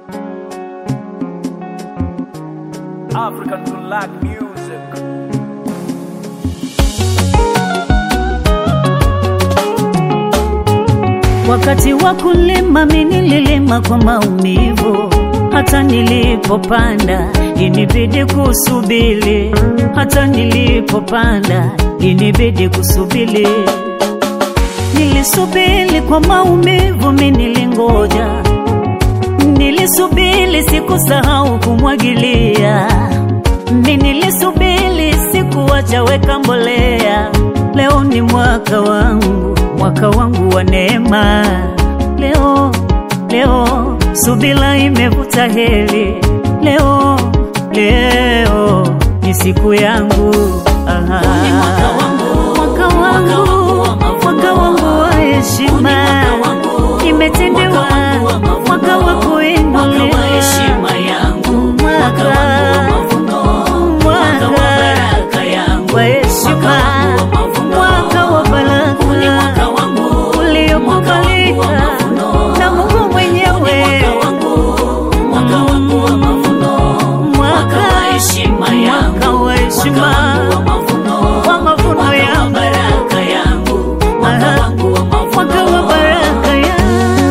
African black music. Wakati wa kulima mimi nililima kwa maumivu, hata nilipopanda inibidi kusubiri, hata nilipopanda inibidi kusubiri. Nilisubiri kwa maumivu, mimi nilingoja, nilisubiri, sikusahau kumwagilia, mimi nilisubiri, sikuacha weka mbolea. Leo ni mwaka wangu, mwaka wangu wa neema. Leo, leo subira imevuta heri. Leo, leo ni siku yangu. Aha. Ni mwaka wangu, mwaka mwaka wangu, wangu wa mavuno. mwaka wangu wa heshima. mwaka wangu, Imetendewa mwaka wangu wa mavuno. mwaka wa Mwaka kuinuliwa, wa heshima yangu, mwaka wangu wa mavuno, mwaka wa baraka yangu, wa heshima, mwaka wangu wa mavuno, mwaka wa baraka. Huu ni mwaka wangu, mwaka uliokubalika wangu wa mavuno, na Mungu mwenyewe. mwaka wangu, mwaka wangu wa mavuno, mwaka wa heshima yangu, mwaka wa heshima, mwaka wangu wa mavuno, wa mavuno mwaka wa yangu. baraka yangu, mwaka Aha. wangu wa mavuno, mwaka wa baraka ya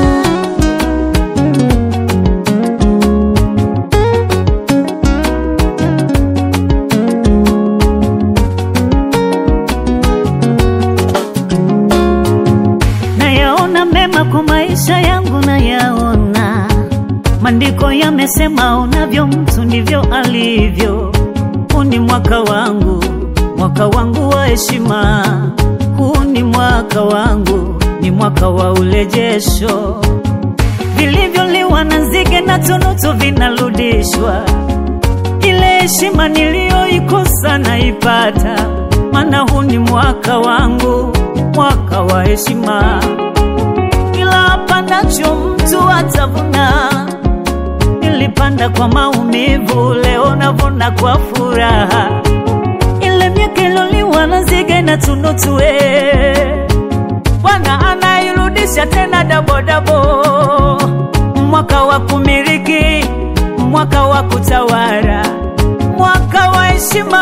nayaona mema kwa maisha yangu, nayaona maandiko yamesema, unavyo mtu ndivyo alivyo. Huu ni mwaka wangu, mwaka wangu wa heshima. Huu ni mwaka wangu, ni mwaka wa urejesho. Vilivyoliwa na nzige na tunutu vinarudishwa. Ile heshima niliyoikosa naipata, maana huu ni mwaka wangu, mwaka wa heshima. Kila apandacho mtu atavuna. Nilipanda kwa maumivu, leo navuna kwa furaha. Ile miaka iloliwa na nzige na tunutu, eh, Bwana anairudisha tena dabodabo. Mwaka wa kumiliki, mwaka wa kutawala, mwaka wa heshima,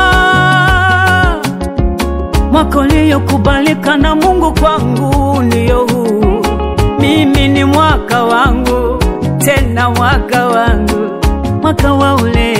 mwaka uliokubalika na Mungu kwangu ndio huu. Mimi ni mwaka wangu, tena mwaka wangu, mwaka wa ule